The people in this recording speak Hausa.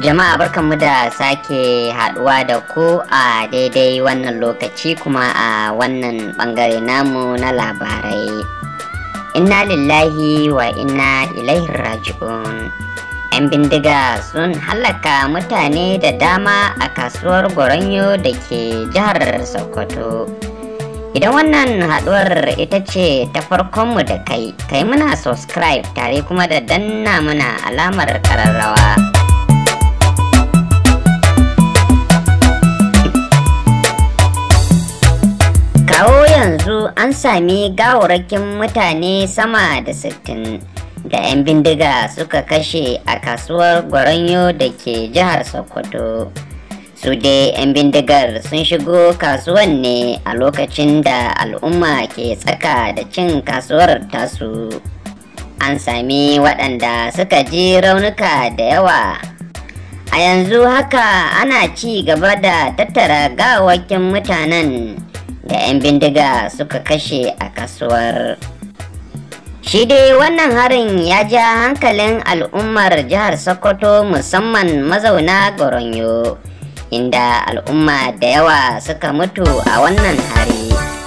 Jama'a barkanmu da sake haduwa da ku a daidai wannan lokaci kuma a wannan bangare namu na labarai. Inna lillahi wa inna ilaihi raji'un. 'Yan bindiga sun hallaka mutane da dama a kasuwar Goronyo da ke jihar Sokoto. Idan wannan haduwar ita ce ta farkonmu da kai, kai muna subscribe tare kuma da danna muna alamar kararrawa. Kawo yanzu an sami gawarakin mutane sama da sittin da 'yan bindiga suka kashe a kasuwar Gwaranyo da ke jihar Sokoto. Su dai 'yan bindigar sun shigo kasuwan ne a lokacin da al'umma ke tsaka da cin kasuwar tasu. An sami waɗanda suka ji raunuka da yawa. A yanzu haka ana ci gaba da tattara gawakin mutanen da 'yan bindiga suka kashe a kasuwar. Shi dai wannan harin ya ja hankalin al'ummar jihar Sokoto musamman mazauna Goronyo, inda al'umma da yawa suka mutu a wannan hari.